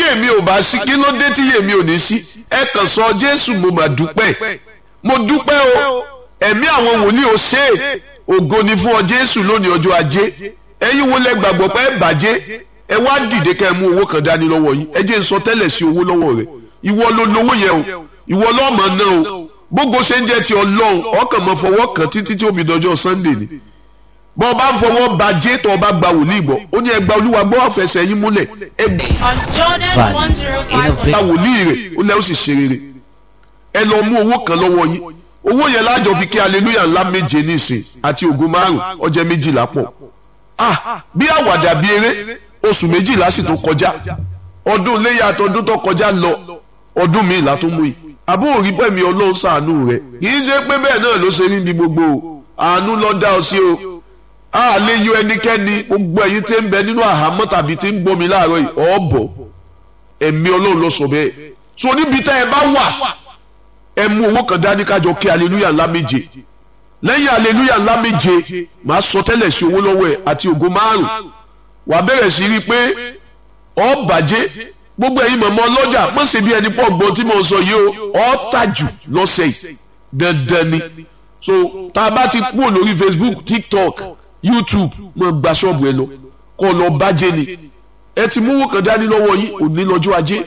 èmi ò bá sí kí ló dé tí èmi ò ní sí ẹ kàn sọ jésù mo mà dúpẹ́ mo dúpẹ́ o ẹ̀mí àwọn wòlíì ò ṣe é ògo ni fún ọ jésù lónìí ọjọ́ ajé ẹ̀yin wo lẹ gbàgbọ́ pé ẹ bàjẹ́ ẹ wá dìde ká ẹ mú owó kan dání lọ́wọ́ yín ẹ jẹ́ n sọ tẹ́lẹ̀ sí owó lọ́wọ́ rẹ ìwọ ló lówó yẹn o ìwọ lọ́mọ náà o gbogbo ṣe ń jẹ́ ti ọlọ́run ọkàn mọ́ fọwọ́ kan títí tí ó fi dọjọ́ sunday ni bọ́ ọ bá ń fọwọ́ bàjẹ́ tó o bá gba wòlíì gbọ́ ó ní ẹgbà olúwa gbọ́ àfẹsẹ̀ yín múlẹ̀ ẹ on Jordan Value, 105. gba wòlíì rẹ̀ ó lẹ́ ó sì ṣe rere ẹ lọ mú owó kan lọ́wọ́ yín owó yẹn lájọ fi kí aleluya ńlá méje nísìn àti ògo márùn ọjọ́ méjìlá pọ̀ ah bí àwàdà bí eré oṣù méjìlá sì tó kọjá ọdún iléyà àtọdún tó kọjá lọ ọdún míì là tó mú yìí àbó òrí pẹ̀mí ọlọ́run ṣàánú rẹ̀ kì í ṣe pé bẹ́ẹ̀ náà ló ṣe rí ní gbogbo o àánú ló dá ọ sí o a lè yọ ẹnikẹ́ni gbogbo ẹ̀yin tí ń bẹ nínú àhámọ́ tàbí tí ń gbómi láàárọ̀ yìí ọ̀bọ̀ ẹ̀mí ọlọ́run ló sọ bẹ́ẹ̀ so níbi tá ẹ bá wà ẹ mú owó kan dání kájọ kí aleluya ńlá méje lẹ́yìn aleluya ńlá méje màá sọ tẹ́lẹ̀ sí owó lọ́wọ́ ẹ̀ àti ògo márùn wàá bẹ̀rẹ̀ sí rí i pé ọ bàjẹ́ gbogbo ẹ̀yin mọ̀mọ́ ọlọ́jà mọ̀ sí bí ẹni pọ̀ gbọ́n tí mo sọ yìí o ọ tàjù lọ́sẹ̀ yìí dandan ni so tá a bá ti kúrò lórí Facebook TikTok YouTube mọ̀ gba ṣọ́ọ̀bù ẹ lọ kọ́ lọ bàjẹ́ ni ẹ ti mú owó kan dání lọ́wọ́ yìí òní lọ́jọ́ ajé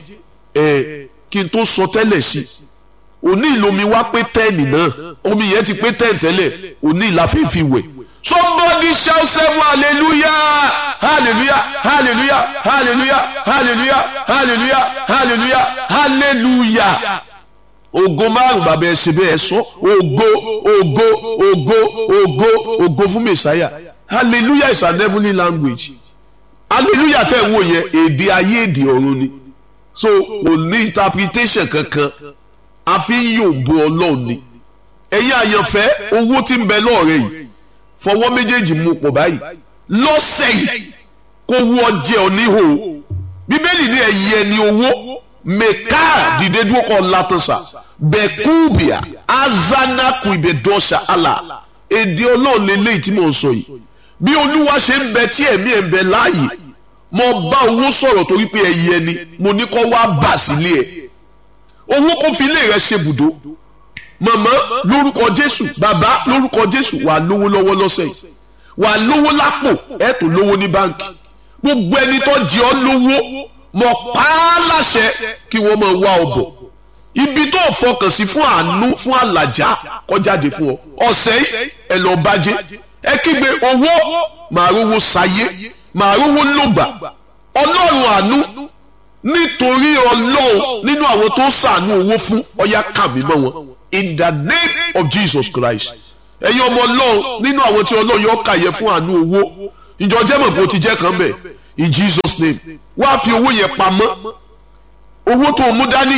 ẹ kí n tó sọ tẹ́lẹ̀ sí i òní ìlomi wá pé tẹ́ẹ̀nì náà omi yẹn ti pé tẹ́ẹ̀n tẹ́lẹ̀ òní ìlàfẹ́ fi wẹ̀. somebody shout seven hallelujah hallelujah hallelujah hallelujah hallelujah hallelujah hallelujah hallelujah ògo márùn bàbá ẹ ṣe bẹ́ẹ̀ sọ ògo ògo ògo ògo ògo fún mẹsàáyà hallelujah is an heavenly language hallelujah tẹ̀ ń wò yẹn èdè ayé èdè ọ̀run ni so kò ní interpretation kankan a fi ń yòǹbo ọlọ́run ni ẹ̀yin àyànfẹ́ owó tí ń bẹ lọ́ọ̀rẹ́ yìí fọwọ́ méjèèjì mú pọ̀ báyìí lọ́sẹ̀ yìí kó wú ọjẹ́ oníhò bíbélì ní ẹ̀yẹ ni owó mẹ́ká dìde dúró kọ́ látọ̀sà bẹ́kúbìà azanaku ìbẹ̀dọ́sà àlà èdè ọlọ́run lélẹ́yìí tí mò ń sọ yìí bí olúwa ṣe ń bẹ tí ẹ̀mí ẹ̀ ń bẹ láàyè mo bá owó sọ̀rọ̀ torí pé ẹ̀yẹ ni mo ní kó wá bà sílé ẹ̀ owó kó fi ilé rẹ ṣe bùdó màmá lórúkọ jésù bàbá lórúkọ jésù wà lówó lọ́wọ́ lọ́sẹ̀ yìí wà lówó lápò ẹ tó lówó ní báńkì gbogbo ẹni tó jẹ ọ́ lówó mọ pa á láṣẹ kí wọ́n máa wá ọ bọ̀ ibi tó fọkàn sí fún àánú fún àlàjá kọjáde fún ọ ọ̀sẹ̀ yìí ẹ lọ bàjẹ́ ẹ kígbe owó màá rówó sáyé màá rówó lògbà ọlọ́run àánú nítorí ọlọ́run nínú àwọn tó sàánú owó fún ọyá kàmí mọ́ wọn in the name of Jesus Christ ẹ̀yin ọmọ ọlọ́run nínú àwọn tí ọlọ́run yóò kàyẹ fún àánú owó ìjọ jẹ́mọ̀ bó ti jẹ́ kan bẹ̀ in Jesus name wá fi owó yẹn pamọ́ owó tó mú dání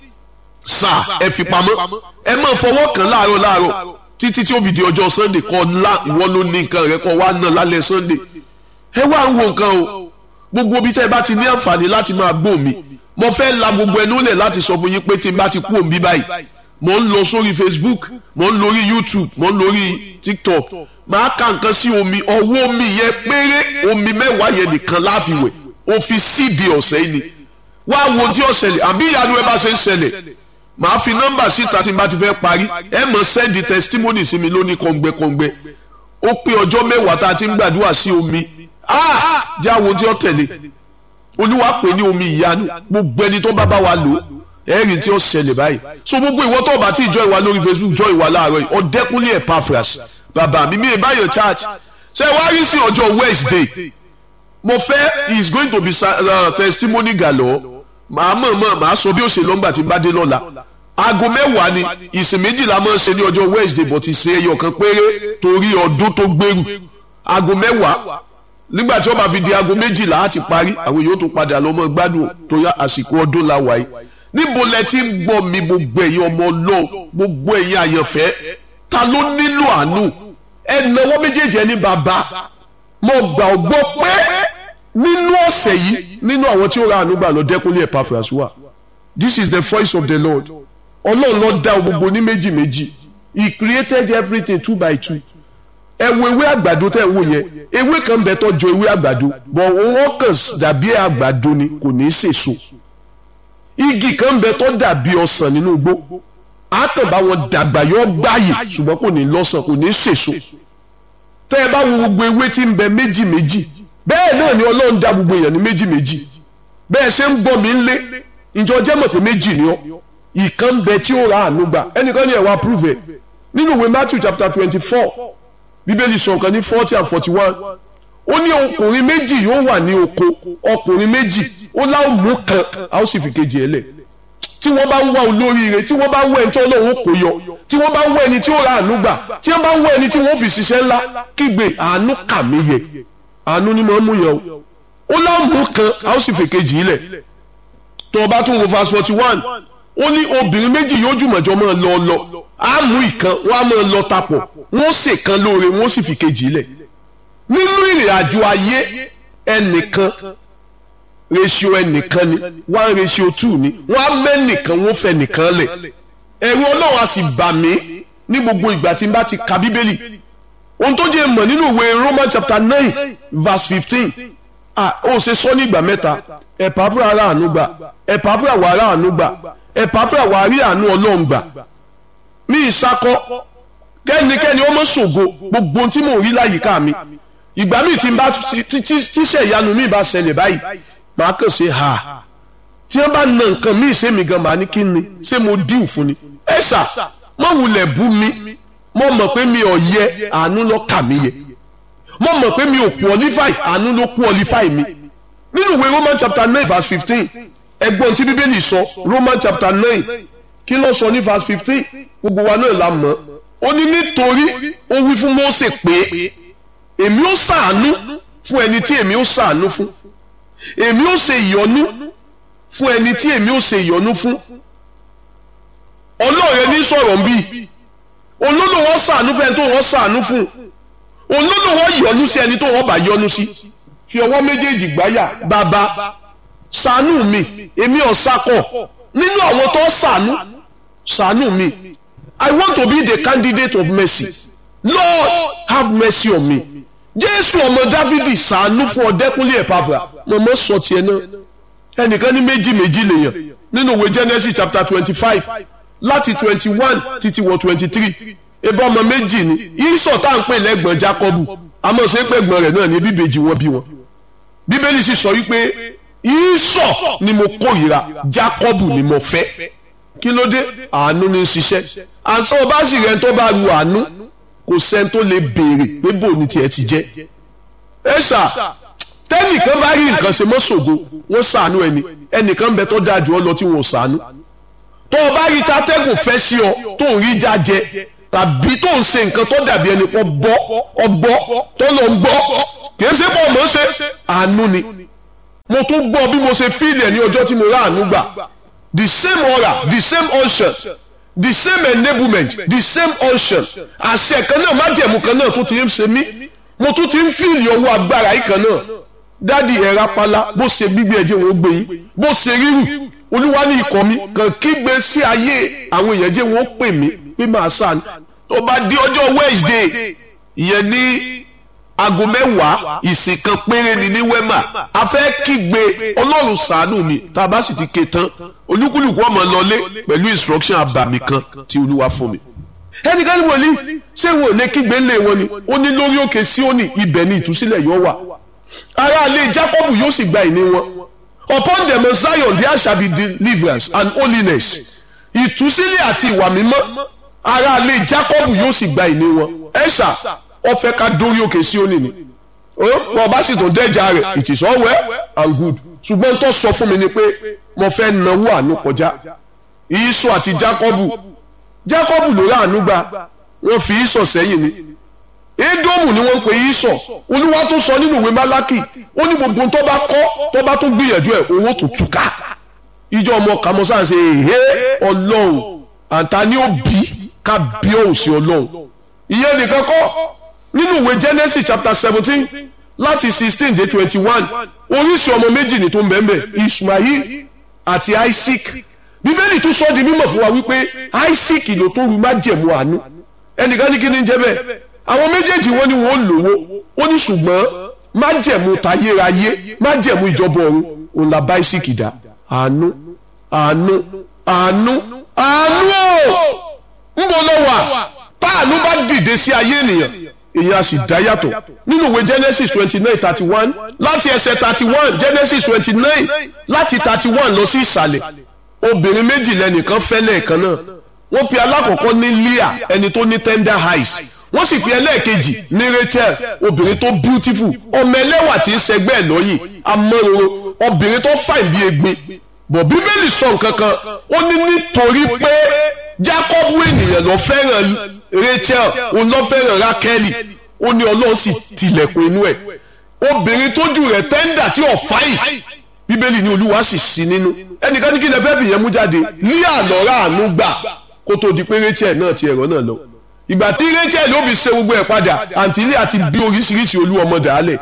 sà ẹ fi pamọ́ ẹ máa fọwọ́ kàn láàárọ̀ láàárọ̀ títí tí ó fi di ọjọ́ Sunday kọ́ ńlá ìwọ ló ní nǹkan rẹ kọ́ wá ná lálẹ́ Sunday ẹ wá ń wo nǹkan o gbogbo bí tẹ́ ẹ bá ti ní àǹfààní láti máa gbọ́ mi mo fẹ́ la gbogbo ẹnu lẹ̀ láti sọ fún yín pé tí n bá ti kú òun bí báyìí mo ń lọ sórí Facebook mo ń lórí YouTube mo ń lórí TikTok máa ka nǹkan sí omi ọwọ́ omi yẹn péré omi mẹ́wàá yẹn nìkan láfiwẹ̀ o fi síìdì ọ̀sẹ̀ yìí ni wá wo tí ó ṣẹlẹ̀ àbí ìyanu ẹ bá ṣe ń ṣẹlẹ̀ màá fi nọ́mbà síta tí n bá ti fẹ́ parí ẹ mọ̀ sẹ́ndì testimony sí mi lóní kọ̀ǹgbẹ́kọ̀ǹgbẹ́ ó pé ọjọ́ mẹ́wàá tá a ti ń gbàdúrà sí omi ah jẹ́ àwọn tí ó tẹ̀lé olúwa pè ní omi ìyanu gbogbo ẹni tó bá bá wa lò ẹ̀rìn tí ó ṣẹlẹ̀ báyìí so gbogbo ìwọ tó bá ti jọ ìwà lórí facebook jọ ìwà láàárọ̀ yìí ọ̀dẹ́kúnlé epaphras bàbá mi mi ìbáyọ̀ church ṣe wá rí sí ọjọ́ wednesday mo fẹ́ is going to be uh, testimony galore màá mọ̀ mọ̀ màá sọ bí ó ṣe lọ́ngbà tí n bá dé lọ́la aago mẹ́wàá ni ìsìn méjìlá máa ń ṣe ní ọjọ́ wednesday but ìsìn ẹyọ kan péré torí ọdún tó gbèrú aago mẹ́wàá nígbà tí wọ́n bá fi di aago méjìlá á ti parí àwọn yóò tún padà lọ́mọ gbádùn tó yá àsìkò ọdún la wáyé níbo lẹ ti ń gbọ́ mi gbogbo ẹ̀yin ọmọ ọlọ́run gbogbo ẹ̀yin àyànfẹ́ ta ló nílò àánú ẹ nawọ́ méjèèjì ẹni bàbá mo gbà ọ́ gbọ́ pé nínú ọ̀sẹ̀ yìí nínú àwọn tí ó ra àánú gbà lọ dẹ́kunlé Epaphras wà this is the voice of the Lord ọlọ́run ló dá gbogbo ní méjì méjì he created everything two by two ẹ wo ewé àgbàdo tẹ́ ẹ wò yẹn ewé kan bẹ tó jọ ewé àgbàdo bọ̀ wọ́n kàn dàbí àgbàdo ni kò ní í sèso igi kan ń bẹ tó dàbí ọsàn nínú igbó àtàn bá wọn dàgbà yọ gbáyè ṣùgbọ́n kò ní lọ́sàn kò ní sèso tẹ́ ẹ bá wo gbogbo ewé tí ń bẹ méjì méjì bẹ́ẹ̀ náà ni ọlọ́run dá gbogbo èèyàn ní méjì méjì bẹ́ẹ̀ ṣe ń gbọ́ mi ń lé ìjọ jẹ́ mọ̀ pé méjì ni ọ́ ìkan ń bẹ tí ó ra àánú gbà ẹnìkan ní ẹ̀ wá prove ẹ̀ nínú ìwé Matthew chapter twenty four bíbélì sọ nǹkan ní forty and forty one ó ní ọkùnrin méjì yóò wà ní oko ọkùnrin méjì ó láwọn mú kan a ó sì fi kejì ẹ̀ lẹ̀ tí wọ́n bá ń wá olóríire tí wọ́n bá ń wá ẹni tí ọlọ́run kò yọ tí wọ́n bá ń wá ẹni tí ó ra àánú gbà tí wọ́n bá ń wá ẹni tí wọ́n fi ṣiṣẹ́ ńlá kígbe àánú kà mí yẹ àánú ni mo ń mú yẹn o ó láwọn kan a ó sì fi kejì ilẹ̀ tó o bá tún wo verse forty one ó ní obìnrin méjì yóò jùmọ̀jọ́ máa lọ lọ á mú ìkan wọ́n á máa lọ tapọ̀ wọ́n sì kan lóore wọ́n sì fi kejì ilẹ̀ nínú ìrìn àjò ayé ẹnìkan ratio ẹnìkan ni one ratio two ni wọ́n á mẹ́nìkan wọ́n fẹ́ nìkan lẹ̀ ẹ̀rù ọlọ́run á sì bà mí ní gbogbo ìgbà tí n bá ti ka bíbélì ohun tó jẹ́ mọ̀ nínú ìwé Roman chapter nine verse fifteen ah ó ṣe sọ ní ìgbà mẹ́ta ẹ̀pà fúra ara àánú gbà ẹ̀pà fúra wà ara àánú gbà ẹ̀pà fúra wà rí àánú ọlọ́run gbà ní ìsakọ kẹ́nikẹ́ni ó mọ̀ ṣògo gbogbo ohun tí mò ń rí láyìíká mi ìgbà míì tí n bá tíṣẹ̀ ìyanu mi bá ṣẹlẹ̀ báyìí màá kàn ṣe ha tí wọ́n bá na nǹkan míì ṣé mi gan màá ní kí ni ṣé mo díù fún ni ẹ ṣá mo wulẹ̀ bú mi mo mọ̀ pé mi ò yẹ àánú ló kà mí yẹ mo mọ̀ pé mi ò qualify àánú ló qualify mi nínú ìwé Roman chapter nine verse fifteen ẹgbọ́n tí bíbélì sọ Roman chapter nine kí ló sọ ní verse fifteen gbogbo wa náà la mọ̀ ó ní nítorí ó wí fún Mósè pé èmi ó ṣàánú fún ẹni tí èmi ó ṣàánú fún èmi ó ṣe ìyọ́nú fún ẹni tí èmi ó ṣe ìyọ́nú fún ọlọ́ọ̀rẹ́ ní sọ̀rọ̀ bí olódò wọn ṣàánú fún ẹni tó wọn ṣàánú fún olódò wọn yọ́nú sí ẹni tó wọn bá yọ́nú sí fi ọwọ́ méjèèjì gbáyà bàbá ṣàánú mi èmi ò sakọ nínú àwọn tó ṣàánú ṣàánú mi I want to be the candidate of mercy Lord have mercy on me jésù ọmọ dávidi ṣàánú fún ọdẹkùnlé ẹpàfà mọmọ sọ tiẹ̀ náà ẹnìkan ní méjì méjì lèèyàn nínú ìwé genesis chapter twenty five láti twenty one títí wọ twenty three ebi ọmọ méjì ni ìsọ tá à ń pè lẹ́gbọ̀n jacob àmọ́ ṣe pé ẹ̀gbọ́n rẹ̀ náà ní bíbejì wọn bí wọn bíbélì sì sọ wípé ìsọ ni mo kórìíra jacob ni mo fẹ́ kí ló dé àánú ní í ṣiṣẹ́ àṣọ ọba sì rẹ̀ tó bá ru àánú kò sẹ́ni tó lè béèrè pé bò ní tiẹ̀ ti jẹ́ ẹ ṣá tẹ́nìkan bá rí nǹkan ṣe mọ́ ṣògo wọ́n ṣàánú ẹni ẹnìkan bẹ tó dáa jù ọ lọ tí wọ́n ṣàánú tó o bá rí tatẹ́gùn fẹ́ sí ọ tó ń rí jájẹ tàbí tó ń ṣe nǹkan tó dàbí ẹni pọ̀ bọ́ ọgbọ́ tó lọ ń gbọ́ kì í ṣe pọ̀ mọ́ ṣe àánú ni mo tún gbọ́ bí mo ṣe fíìlì ẹ̀ ní ọjọ́ tí mo rà àánú gbà the same aura the same unction the same enablement the same unction àṣẹ kan náà májẹ̀mú kan náà tó ti ń ṣe mí mo tún ti ń fíìlì ọwọ́ agbára yìí kan náà dádì ẹ̀ rapala bó ṣe gbígbé ẹ̀jẹ̀ wọn gbé yín bó ṣe rírù olúwa ní ikọ̀ mi kàn kígbe sí ayé àwọn èèyàn jẹ́ wọn ó pè mí pé màá sàn tó bá di ọjọ́ Wednesday ìyẹn ní aago mẹ́wàá ìsìn kan péré ni ní wema a fẹ́ kígbe ọlọ́run ṣàánú mi tá a bá sì ti ké tán olúkúlùkù ọmọ lọlé pẹ̀lú instruction abàmì kan tí olúwa fún mi. ẹnìkan ní wòlíì ṣé wọn ò lè kígbe ńlẹ̀ wọn ni ó ní lórí òkè Síónì ibẹ̀ ni ìtúsílẹ̀ yóò wà ará ilé Jákọ́bù yóò sì gba ìní wọn upon them of Zion there shall be deliverance and holiness ìtúsílẹ̀ àti ìwà mímọ́ ará ilé Jákọ́bù yóò sì gba ìní wọn ẹ̀ṣà wọ́n fẹ́ ká dórí òkè Síónì ni wọ́n bá sì tún dẹ́jà rẹ̀ it is all well and good ṣùgbọ́n tó sọ fún mi ni pé mo fẹ́ náwó àánú kọjá ìsọ àti Jákọ́bù Jákọ́bù ló rà àánú gbà wọ́n fi ìsọ sẹ́yìn ni Édómù ni wọ́n ń pè ìsọ olúwa tó sọ nínú ìwé Málákì ó ní gbogbo tó bá kọ́ tó bá tún gbìyànjú ẹ̀ owó tó túká ìjọ ọmọ kàmọ́sá ṣe èhé ọlọ́run àǹtá ni ó bí ká bí òun sí ọlọ́run ìyẹn nìkan kọ́ nínú ìwé Genesis chapter seventeen láti sixteen dé twenty one oríṣi ọmọ méjì ní tó ń bẹ̀ẹ̀ Ismail àti Isaac bíbélì tún sọ di mímọ̀ fún wa wípé Isaac ló tó ru májẹ̀mú àánú ẹnìkan ní kí ni jẹ́ bẹ́ẹ̀ àwọn méjèèjì wọn ni wọn ò lówó ó ní ṣùgbọ́n májẹ̀mú tayérayé májẹ̀mú ìjọba ọ̀run òun la bá Isaac dá àánú àánú àánú àánú o ń bọ̀ lọ wà táànú bá dìde sí ayé ènìyàn èyàn á sì dá yàtọ̀ nínú ìwé Genesis twenty nine thirty one láti ẹsẹ̀ thirty one Genesis twenty nine láti thirty one lọ sí ìsàlẹ̀ obìnrin méjì lẹ́nìkan fẹ́ lẹ́ẹ̀kan náà wọ́n pe alákọ̀ọ́kọ́ ní Leah ẹni tó ní tender eyes wọ́n sì pe ẹlẹ́ẹ̀kejì ní Rachel obìnrin tó beautiful ọmọ ẹlẹ́wà tí ń ṣẹgbẹ́ ẹ̀ lọ́yìn amọ́roro obìnrin tó fàìn bí egbin bọ̀ bíbélì sọ nǹkan kan ó ní nítorí pé Jákọ́bù ènìyàn ló fẹ́ràn Rachel òun ló fẹ́ràn Rákẹ́lì ó ní Ọlọ́run sì tilẹ̀kùn inú ẹ̀ obìnrin tójú rẹ̀ tẹ́ńdà tí ò fáyì bíbélì ní Olúwa sì sí nínú ẹnìkan ní kí lè fẹ́ fìyẹn mú jáde ní àlọ́ra àánú gbà kó tó di pé Rachel náà ti ẹ̀rọ náà lọ ìgbà tí Rachel ló fi ṣe gbogbo ẹ̀ padà àǹtí ilé àti bí oríṣiríṣi olú ọmọ dàálẹ̀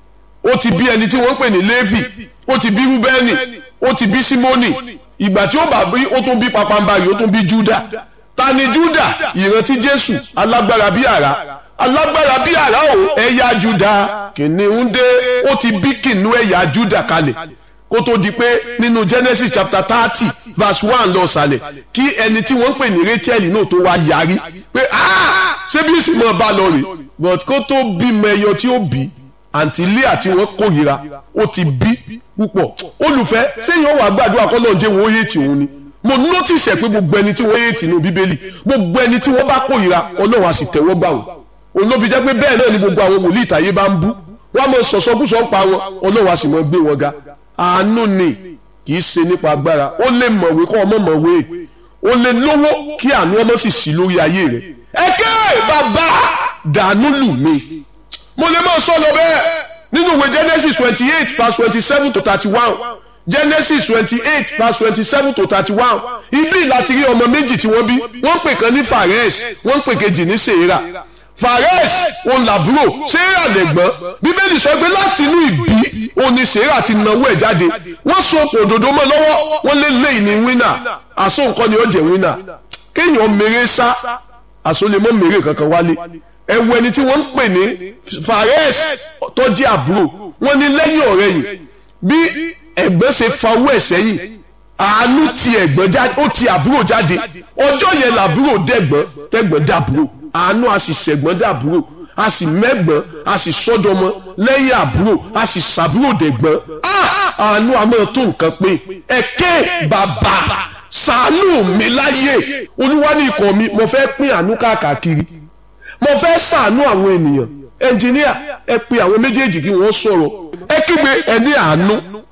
ó ti bí ẹni tí wọ́n ń pè ní Léfì ó ti bí Rúbẹ́nì ó ti bí Símónì ìgbà tí ó bá bí ó tún bí papambarì ó tún bí Júdà ta ni Júdà ìrántí Jésù alágbára bí àrá alágbára bí àrá o ẹ̀yà Júdà kìnìún dé ó ti bí kìnìún ẹ̀yà Júdà kalẹ̀ kó tó di pé nínú Genesis chapter thirty verse one lọ sàlẹ̀ kí ẹni tí wọ́n ń pè ní Rachel náà tó wá yarí pé ṣé bí ìsìn mọ́ bá lọ rè but kó tó bímọ ẹyọ tí ó bí àǹtí ilé àti wọn kórìíra ó ti bí púpọ̀ olùfẹ́ sẹ́yìn ọ̀wà gbàdúrà kọ́ lọ́ọ́ jẹ́ wọ́n yé tì òun ni mo notice ẹ̀ pé gbogbo ẹni tí wọ́n yé tì nínú bíbélì gbogbo ẹni tí wọ́n bá kórìíra ọlọ́run á sì tẹ̀wọ́ gbà wọ́n òun ló fi jẹ́ pé bẹ́ẹ̀ náà ni gbogbo àwọn wòlíì ìtàyé bá ń bú wọ́n á mọ sọ̀sọ́kùsọ̀ pa wọn ọlọ́run á sì mọ gbé wọn ga àánú ni kì í ṣe nípa agbára ó lè mọ̀wé kọ́ ọmọ mọ̀wé ó lè lówó kí àánú ọmọ sì sí lórí ayé rẹ̀ ẹ̀kẹ́ bàbá dànù lù mí mo lè máa sọ lọ bẹ́ẹ̀ nínú ìwé Genesis twenty eight verse twenty seven to thirty one Genesis twenty eight verse twenty seven to thirty one ibi láti rí ọmọ méjì tí wọ́n bí wọ́n pè kan ní Fares wọ́n pè kejì ní Serah Fares òun làbúrò Serah lẹ̀gbọ́n bíbélì sọ pé láti inú ìbí òun ni Serah ti nawó ẹ̀ jáde wọ́n so okùn òdòdó mọ́ lọ́wọ́ wọ́n lé lẹ́yìn ní wínà àsó nǹkan ni ó jẹ́ wínà kéèyàn mèrè sá àsó lè mọ́ mèrè kankan wálé ẹ̀wù ẹni tí wọ́n ń pè ní Fares tó jẹ́ àbúrò wọ́n ní lẹ́yìn ọ̀rẹ́ yìí bí ẹ̀gbọ́n ṣe fa owó ẹ̀ sẹ́yìn àánú ti ẹ̀gbọ́n jáde ó ti àbúrò jáde ọjọ́ yẹn làbúrò dẹ̀gbọ́n tẹ̀gbọ́n dàbúrò àánú a sì ṣẹ̀gbọ́n dàbúrò a sì mẹ́gbọ́n a sì sọ́dọ̀mọ́ lẹ́yìn àbúrò a sì ṣàbúrò dẹ̀gbọ́n àánú a máa tó nǹkan pé ẹ̀kẹ́ bàbá ṣàánú mi láyé olúwa ní ikọ̀ mi mo fẹ́ pín àánú káàkiri mo fẹ́ ṣàánú àwọn ènìyàn ẹnjìníà ẹ pe àwọn méjèèjì kí wọ́n sọ̀rọ̀ ẹ kígbe ẹ ní àánú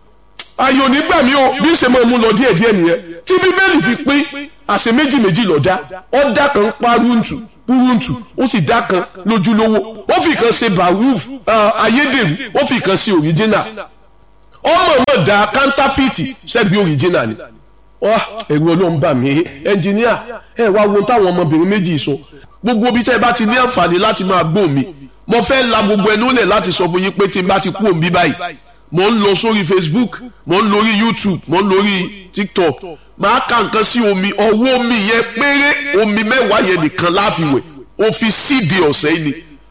ayò nígbà mi o bí ṣe máa mú lọ díẹ̀ díẹ̀ nìyẹn tí bíbélì fi pín àṣẹ méjì méjì lọ́dá ọ̀dà kan paruntu puruntu ó sì dá kan lójúlówó ó fi kan ṣe baruf ayédèrú ó fi kan ṣe original ọmọ náà da counterfeit ṣẹ́bi original ni ẹ̀rù ọlọ́run bà mí ẹnjìníà ẹ wá wo táwọn ọmọbìnrin méjì sọ gbogbo bí tẹ́ ẹ bá ti ní àǹfààní láti máa gbọ́ mi mo fẹ́ la gbogbo ẹnu lẹ̀ láti sọ fún yín pé tí n bá ti kú òun bí báyìí mo ń lọ sórí Facebook mo ń lórí YouTube mo ń lórí TikTok máa ka nǹkan sí omi ọwọ́ omi yẹn péré omi mẹ́wàá yẹn nìkan láfiwẹ̀ o fi síde ọ̀sẹ̀ yìí ni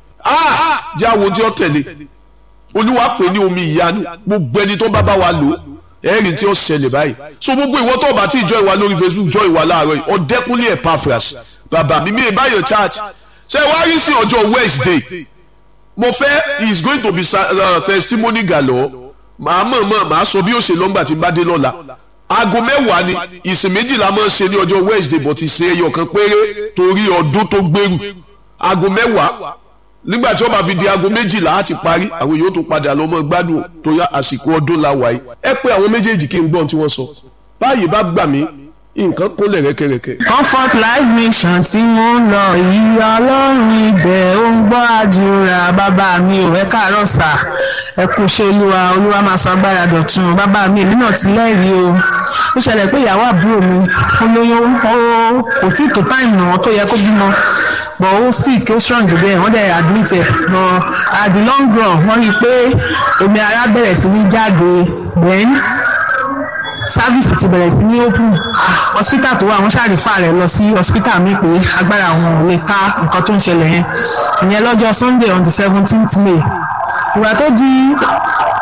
ah jẹ́ àwọn tí ó tẹ̀lé olúwa pè ní omi ìyanu gbogbo ẹni tó bá bá wa lò ẹ̀rì tí ó ṣẹlẹ̀ báyìí so gbogbo ìwọ tó bá ti jọ ìwà lórí Facebook jọ ìwà láàárọ̀ yìí ọ̀dẹ́kúnlé Epaphras bàbá mi mi ì báyọ̀ church ṣe wá rí sí ọjọ́ Wednesday mo fẹ́ is going to be uh, testimony galore màá mọ̀ mọ̀ màá sọ bí ó ṣe lọ́ngbà tí n bá dé lọ́la aago mẹ́wàá ni ìsìn méjìlá máa ń ṣe ní ọjọ́ Wednesday but ìṣe ẹyọ kan péré torí ọdún tó gbèrú aago mẹ́wàá nígbà tí wọ́n bá fi di aago méjìlá á ti parí àwọn yóò tó padà lọ mọ́ gbádùn tó yá àsìkò ọdún la wáyé ẹ pé àwọn méjèèjì kí n gbọ́n tí wọ́n sọ báyìí bá gbà mí nǹkan kólẹ̀ rẹ́kẹ̀rẹ́kẹ̀. comfort life mission tí mo ń lọ yìí ọlọ́run ibẹ̀ ó ń gbọ́ àdúrà bàbá mi ò ẹ káàárọ̀ sà ẹ kú ṣe olúwa olúwa máa sọ agbára dọ̀tun bàbá mi èmi náà ti lẹ́rìí o ó ṣẹlẹ̀ pé ìyàwó àbúrò mi ó lóyún ó kò tí ì tó táìmù náà tó yẹ kó bímọ but ó sick ó strong jù bẹ́ẹ̀ wọ́n dẹ̀ admit ẹ̀ but at the long run wọ́n rí i pé omi ara bẹ̀rẹ̀ sí ní jáde then sáfíìsì ti bẹ̀rẹ̀ sí ní open hospital tó wà wọ́n ṣàrífà rẹ̀ lọ sí hospital mi pé agbára àwọn ò lè ká nǹkan tó ń ṣẹlẹ̀ yẹn ìyẹn lọ́jọ́ sunday on the seventeenth may ìgbà tó di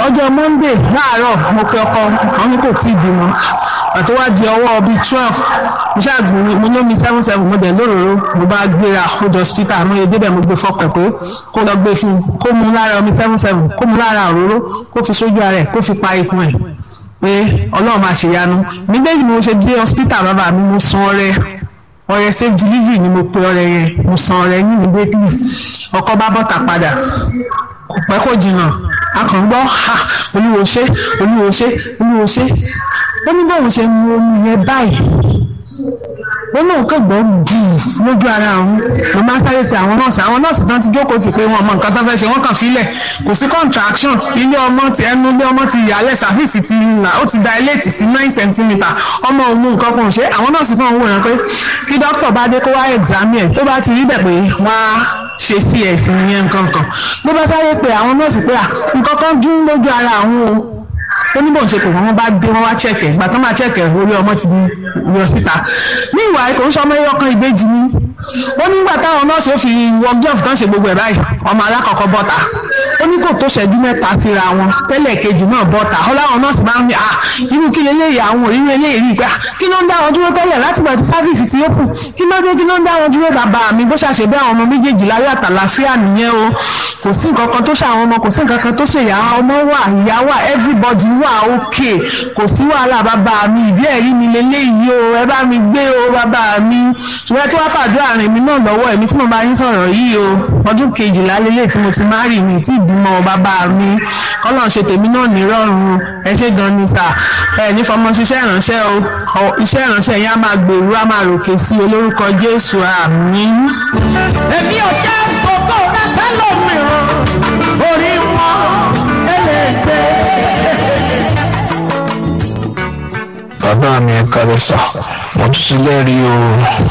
ọjọ́ monday láàárọ̀ mo pe ọkọ àwọn ní kò tí ì bímọ àti wá di ọwọ́ bíi twelve mo ṣàgbọ́n mo ní omi seven seven mo dẹ̀ lóròró mo bá gbéra ó jọ hospital mo yẹ débẹ̀ mo gbé fọkàn pé kó lọ gbé fún un kó mu lára omi seven seven kó mu lára òróró kó fi sójú ara ẹ̀ kó fi pa ikùn ẹ̀ pé ọlọ́run máa ṣèyanu nígbèyí ni mo ṣe dé hospital bàbá mi mo san ọrẹ ọrẹ safe delivery ni mo pe ọrẹ yẹn mo san ọrẹ ní immediately ọkọ bá bọ́ta padà kò pẹ́ kò jìnnà a kàn ń gbọ́ ha olúwo ṣe olúwo ṣe olúwo ṣe ó ní bóun ṣe mu omi yẹn báyìí ó náà kàn gbọ́ bùú lójú ara òun mo máa sáré pe àwọn nọ́ọ̀sì àwọn nọ́ọ̀sì tán ti jókòó tì pé wọn mọ nǹkan tó fẹ́ ṣe wọ́n kàn fílẹ̀ kò sí contraction ilé ọmọ ti ẹnu ilé ọmọ ti yàlẹ̀ sàfíìsì ti là ó ti dilate sí nine centimetre ọmọ òun nǹkan kan ṣe àwọn nọ́ọ̀sì fún òun rẹ̀ pé kí dókítà bá dé kó wá examine ẹ̀ tó bá ti rí bẹ̀ pé wọ́n á ṣe cs ìyẹn nǹkan kan ló bá sáré pe àwọn nọ́ọ̀sì pé à nǹkan kan dún lójú ara àwọn o ó ní bóun ṣe pé wọn bá dé wọn wá chẹkẹ ìgbà tó máa chẹkẹ orí ọmọ ti di yọ síta ní ìwà ètò ìṣọmọ ẹyọkan ìbejì ni ó nígbà táwọn nọ́ọ̀sì ó fi wọ glove kan ṣe gbogbo ẹ̀ báyìí ọmọ alákọ̀ọ́kọ́ bọ́ta ó ní kò tó ṣẹ́jú mẹ́ta síra wọn tẹ́lẹ̀ kejì náà bọ́ta ó láwọn nọ́ọ̀sì bá ń ní ah irú kí leléyìí àwọn òrírú eléyìí rí i pé kí ló ń dá wọn dúró tẹ́lẹ̀ láti gbà tí sáfíìsì ti open kí ló dé kí ló ń dá wọn dúró bàbá mi bó ṣàṣe bí àwọn ọmọ méjèèjì láyé àtàlàfíà nìyẹn o kò sí nǹkan kan tó ṣe àwọn ọmọ kò sí nǹkan kan tó ṣe ìyá ọmọ wà ìyá wà everybody wà okay kò sí wàhálà bàbá mi ìdí ẹ̀rí mi leléyìí o ẹ bá mi gbé o bàbá mi ṣùgbọ́n tí wọ́n fàdúrà rìn mí náà lọ́wọ́ ẹ̀mí tí mo bá yín sọ̀rọ̀ yìí o ọdún kejìlá lélẹ̀ tí mo ti má rì mí tí ìbímọ bàbá mi kọ́lọ̀ ṣe tèmi náà nírọ̀rùn ẹ ṣe gan ni sà ẹ ní fọmọ ṣiṣẹ́ ìránṣẹ́ o iṣẹ́ ìránṣẹ́ yẹn á máa gbèrú á máa ròkè sí olórúkọ Jésù àmín. èmi ò jẹ́ gbogbo rẹ sẹ́lòmíràn orí wọn ẹlẹ́gbẹ́. bàbá mi ẹ kálẹ́ sà mo tún ti lẹ́rìí o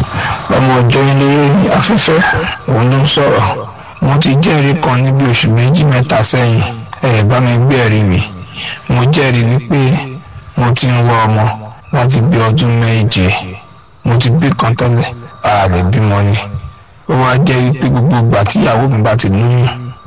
ọmọ ọjọ́ ilé afẹ́fẹ́ òun ló ń sọ̀rọ̀ mo ti jẹ́rìí kan níbi oṣù méjì mẹ́ta sẹ́yìn ẹ bá mi gbé ẹ̀rí mi mo jẹ́rìí wípé mo ti ń wá ọmọ láti bí ọdún méje mo ti bí kan tẹ́lẹ̀ ààrẹ bímọ ni ó wá jẹ́ wípé gbogbo ìgbà tíyàwó mi bá ti lóyún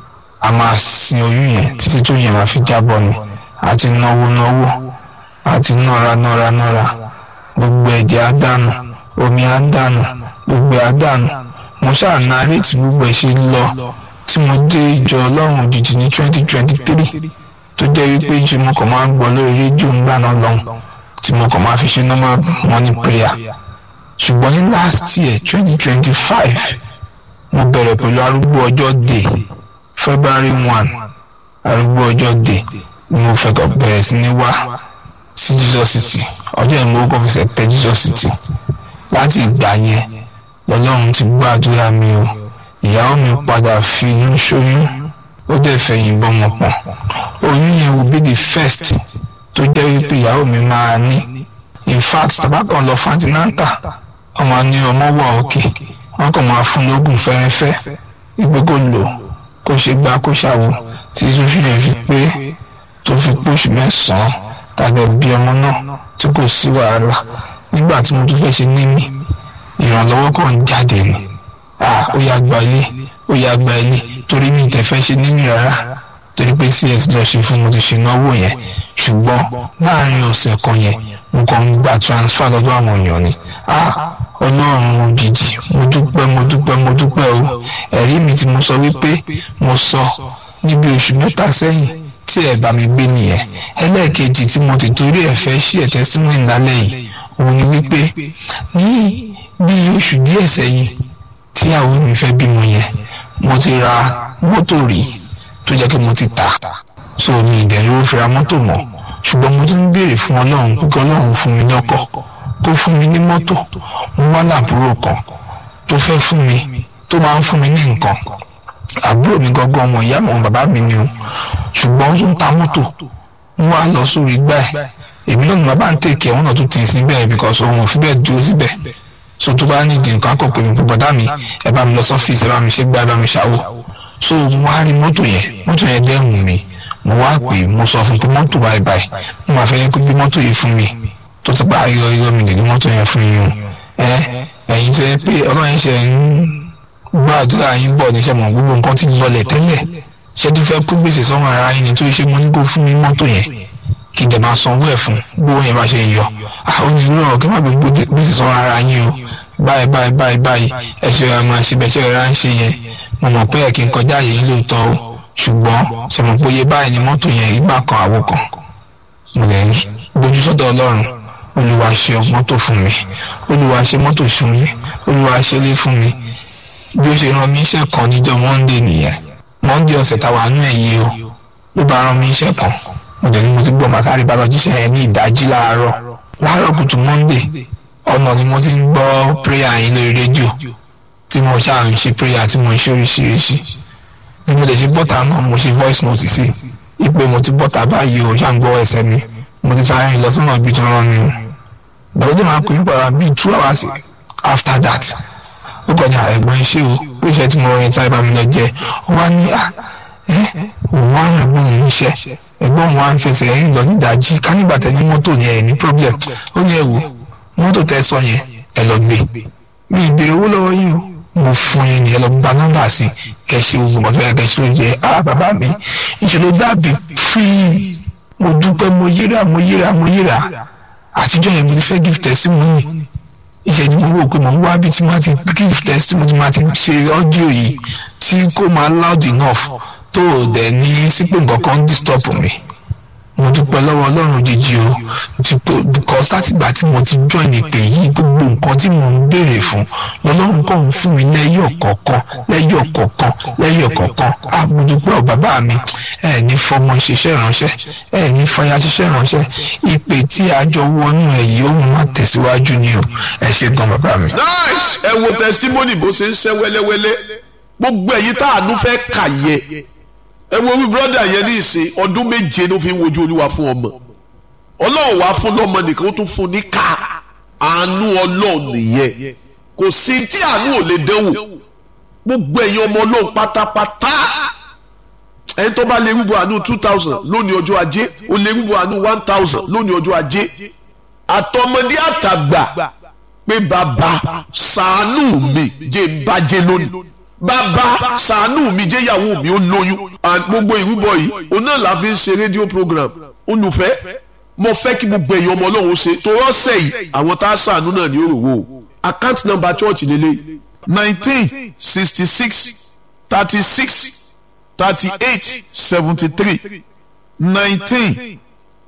a máa sin oyún yẹn títí tó yẹn máa fi jábọ́ ni àti náwó náwó àti nọ́ra nọ́ra nọ́ra gbogbo ẹ̀jẹ̀ á dànù omi á dànù gbogbo á dànù mo ṣáà narrate gbogbo ẹ̀ ṣe lọ tí mo dé ìjọ ọlọ́run òjijì ní twenty twenty three tó jẹ́ wípé ṣe mo kàn máa ń gbọ́ lórí rédíò ń gbà náà lọ́hùn tí mo kàn máa fi ṣe normal morning prayer ṣùgbọ́n ní last year twenty twenty five mo bẹ̀rẹ̀ pẹ̀lú arúgbó ọjọ́ day february one arúgbó ọjọ́ day ni mo fẹ́ kọ́ bẹ̀rẹ̀ sí ní wá sí jesus city ọjọ́ ìmọ̀ ó kọ́ fẹsẹ̀ tẹ jesus city láti ìgbà yẹn lọ́lọ́run ti gbọ́ àdúrà mi o ìyàwó mi padà fi inú ṣoyún ó dẹ̀ fẹ́ yìnbọn mọ̀ pọ̀ oyún yẹn will be the first tó jẹ́ wípé ìyàwó mi máa ní in fact tabakan lọ fantinanta ọmọ ní ọmọ wà òkè wọn kàn máa fún lóògùn fẹ́rẹ́fẹ́ ìgbé kò lò kó ṣe gbá kó ṣàwò tí sófin yẹn fi pé tó fi pósù mẹ́sàn-án tàbí bí ọmọ náà tí kò sí wàhálà nígbà tí mo tún fẹ́ ṣe níní ìrànlọ́wọ́ kan ń jáde ni ah ó yá gba ilé ó yá gba ilé torí mi ìtẹ̀ fẹ́ ṣe níní rárá torí pé cs lọ ṣe fún mo ti ṣe náwó yẹn ṣùgbọ́n láàrin ọ̀sẹ̀ kan yẹn mo kàn ń gba transfer lọ́dọ̀ àwọn èèyàn ni ah ọlọ́run òjijì mo dúpẹ́ mo dúpẹ́ mo dúpẹ́ o ẹ̀rí mi tí mo sọ wípé mo sọ níbi oṣù mẹ́ta sẹ́yìn tí ẹ bá mi gbé nìyẹn ẹlẹ́ẹ̀kejì tí mo ti torí ẹ̀ fẹ́ ṣí ẹ̀tẹ́ sínú ìlálẹ́ yìí òun ni wípé ní bí oṣù díẹ̀ sẹ́yìn tí àwọn mi fẹ́ bímọ yẹn mo ti ra mọ́tò rí tó jẹ́ kí mo ti tà so mi ìdẹ̀rù ó fi ra mọ́tò mọ́ ṣùgbọ́n mo tún ń béèrè fún ọlọ́run pé ọlọ́run fún mi lọ́kọ̀ kó fún mi ní mọ́tò mo wá láàbúrò kan tó fẹ́ fún mi tó máa ń fún mi ní nǹkan àbúrò mi gangan ọmọ ìyá mi ọmọ bàbá mi ni o ṣùgbọ́n ó tún ta mọ́tò wọ́n wá lọ sórí gbá ẹ̀ èmi náà ni bàbá ń tèkẹ́ wọn náà tún tì í síbẹ̀ because òun ò fi bẹ́ẹ̀ dúró síbẹ̀ so tó bá nídìí nǹkan akọ pé mi pé bọ̀dá mi ẹ bá mi lọ sọ́fíìsì ẹ bá mi ṣe gbá ẹ bá mi ṣàwò so mo wá rí mọ́tò yẹn mọ́tò yẹn dẹ́hùn mi mo wá pè mo sọ fún pé mọ́tò báyìí báyìí mo máa fẹ́ kó gbé mọ́tò yìí fún mi tó ti pa ayọ̀ ayọ̀ mi lè gbé mọ́tò yẹn fún yín o ẹ ẹ̀yin tó yẹ pé ọlọ́run ṣe ń gbàdúrà yín bọ̀ níṣẹ́ mọ̀ gbogbo nǹkan ti lọlẹ̀ tẹ́lẹ̀ ṣé tí fẹ́ kú gbèsè sọ́run ara yín ni tó ṣe mo ní kó fún mi mọ́tò yẹn kí n dẹ̀ máa sanwó ẹ̀ fún gbówó yẹn bá ṣe yọ àwọn onírúurú kí n má gbé gbèsè sọ́run ara yín o báyìí báyìí báyìí báyìí ẹ ṣe ẹ máa ṣe bẹ́ẹ̀ ṣe rẹ̀ ń ṣe yẹn mo mọ̀ pé ẹ̀ kí n kọjá àyè yín lóòótọ́ o ṣùgbọ́n ṣe mọ̀ pé iye báyìí ni mọ́tò yẹn ìgbà kan àwo kan mo lè gbójú sọ́dọ̀ ọlọ́run olúwa ṣe mọ́tò fún mi olúwa ṣe mọ́tò fún mi olúwa ṣe lé fún mi bí ó ṣe rán mi iṣẹ́ kan níjọ́ monday nìyẹn monday ọ̀sẹ̀ táwa nú ẹ̀ yìí o ló bá rán mi iṣẹ́ kan mo dẹ̀ ní mo ti gbọ́ màsárì bá lọ jíṣẹ́ yẹn ní ìdájí láàárọ̀ láàárọ̀ kùtù monday ọ̀nà ni mo ti ń gbọ́ prayer yín lórí rédíò tí mo ṣáà ń ṣe prayer tí mo ń ṣe oríṣiríṣi bí mo lè ṣe bọ́tà náà mo ṣe voice note sí ìpè mo ti bọ́tà báyìí o ṣáà ń gbọ́ ẹsẹ̀ mi mo ti sáré rìn lọ sọ́nà ibi tí wọ́n rán mi o gbọ́dọ̀ máa pè é padà bíi two hours after that ó kọjá ẹ̀gbọ́n iṣẹ́ o ó ṣe tí mo rìn sáré bá mi lọ jẹ ó wá ní à ẹ́ òun wá rìn ẹ̀gbọ́n mi níṣẹ́ ẹ̀gbọ́n òun wá ń fẹsẹ̀ ẹ̀yìn lọ nídàájí ká nígbà tẹ ní mọ́tò yẹn ẹ̀ ní problem ó ní ẹ wò mọ́tò tẹ sọ yẹn ẹ lọ gbé mi ìbéèrè owó lọ́wọ́ yìí o mo fún yín ni ẹ lọ gba nọ́mbà sí kẹsì ogun mọtò yẹn kẹsì ló jẹ ah bàbá mi ìṣèlú dàbí free mo dúpẹ́ mo yíra mo yíra mo yíra àtijọ́ yẹn mo ti fẹ́ give testimony ìṣẹ́jú mo wò pé mo ń wá bí tí máa ti give testimony máa ti ṣe ọ́díò yìí tí kò máa loud enough tó o dẹ̀ ní sípò nǹkan kan disturb mi mo dúpẹ́ lọ́wọ́ ọlọ́run jíjí o dípò because látìgbà tí mo ti join ìpè yìí gbogbo nǹkan tí mo ń béèrè fún lọ́lọ́run kò ń fún mi lẹ́yọ̀ kọ̀ọ̀kan lẹ́yọ̀ kọ̀ọ̀kan lẹ́yọ̀ kọ̀ọ̀kan a mo dúpẹ́ ọ̀ bàbá mi ẹ ní fọmọ ṣiṣẹ́ ìránṣẹ́ ẹ ní fọyà ṣiṣẹ́ ìránṣẹ́ ìpè tí a jọ wọnú ẹ yìí ó máa tẹ̀síwájú ni o ẹ ṣe gan bàbá mi. nice ẹ wo testimony bó ṣe ń ṣe wẹ́lẹ́wẹ́lẹ́ gbogbo ẹ̀yin tá àánú fẹ́ kà yẹ ẹ wo wí brọ́dà yẹn ní ìsìn ọdún méje ló fi ń wojú olúwa fún ọmọ ọlọ́run wá fún lọ́mọ nìkan ó tún fún ní ká àánú ọlọ́run nìyẹn kò sí tí àánú ò lè dẹ́wò gbogbo ẹ̀yin ọmọ ọlọ́run pátápátá ẹni tó bá lè rúbọ àánú two thousand lónìí ọjọ́ ajé ó lè rúbọ àánú one thousand lónìí ọjọ́ ajé àtọmọdé àtàgbà pé bàbá ṣàánú mi jẹ́ ń bàjẹ́ lónìí bàbá ṣàánú mi jẹ́ ìyàwó mi ó lóyún gbogbo ìrúbọ yìí òun náà la fi ń ṣe rédíò program olùfẹ́ mo fẹ́ kí gbogbo ẹ̀yin ọmọ ọlọ́run ṣe tó rọ́ṣẹ̀ yìí àwọn tá a ṣàánú náà ní òròwò o account number church lélẹ̀ nineteen sixty six thirty six thirty eight seventy three nineteen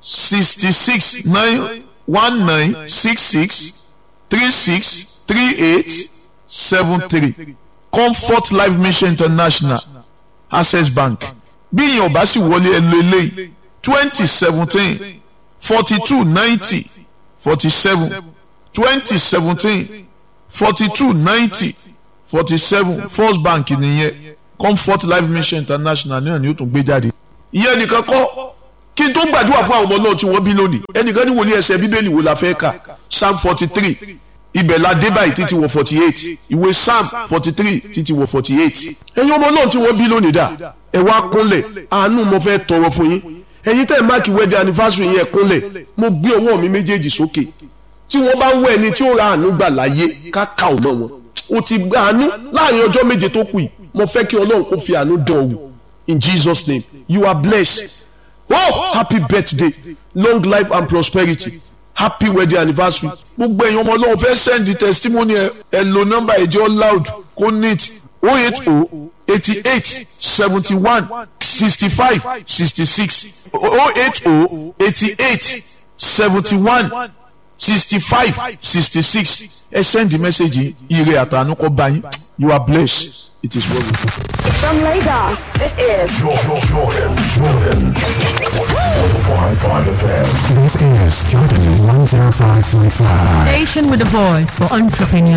sixty six nine one nine six six three six three eight seven three comfort life mission international access bank bí ìyẹn ò bá sì wọlé ẹ lé lé twenty seventeen forty two ninety forty seven twenty seventeen forty two ninety forty seven first bank nìyẹn comfort life mission international náà ni ó tún gbé jáde. ìyẹn nìkan kọ́ kí n tó gbàdúrà fún àwọn ọmọ náà tí wọ́n bí lónìí ẹnìkan ní wòlíì ẹsẹ̀ bíbélì wo la fẹ́ kà psalm forty three ibẹ̀ la dé báyìí títí wọ forty eight ìwé psalm forty three títí wọ forty eight ẹ̀yin ọmọ náà tí wọ́n bí lónìí dà ẹ wá kúnlẹ̀ àánú mo fẹ́ tọrọ fún yín ẹ̀yin tẹ́ ẹ̀ máàkì wedding anniversary yẹn kúnlẹ̀ mo gbé ọwọ́ mi méjèèjì sókè tí wọ́n bá ń wọ ẹni tí ó ra àánú gbà láyé ká kà ọ́ mọ́ wọn o ti gba àánú láàrin ọjọ́ méje tó kù yìí mo fẹ́ kí ọlọ́run kó fi àánú dán ọ wò in Jesus name you are blessed oh happy birthday long life and prosperity happy wedding anniversary gbogbo ẹ̀yin ọmọ ọlọ́run fẹ́ send the testimony ẹ ẹ lo nọ́mbà ẹ̀jẹ̀ loud kó neat oh eight oh eighty eight seventy one sixty five sixty six oh eight oh eighty eight seventy one sixty five sixty six ẹ send the message ire àtànú kọ bá yín you are blessed it is well with you. From Lagos, this is Jordan, Jordan, Jordan. 105.5 FM. This is Jordan 105.5. Station with a voice for entrepreneurs.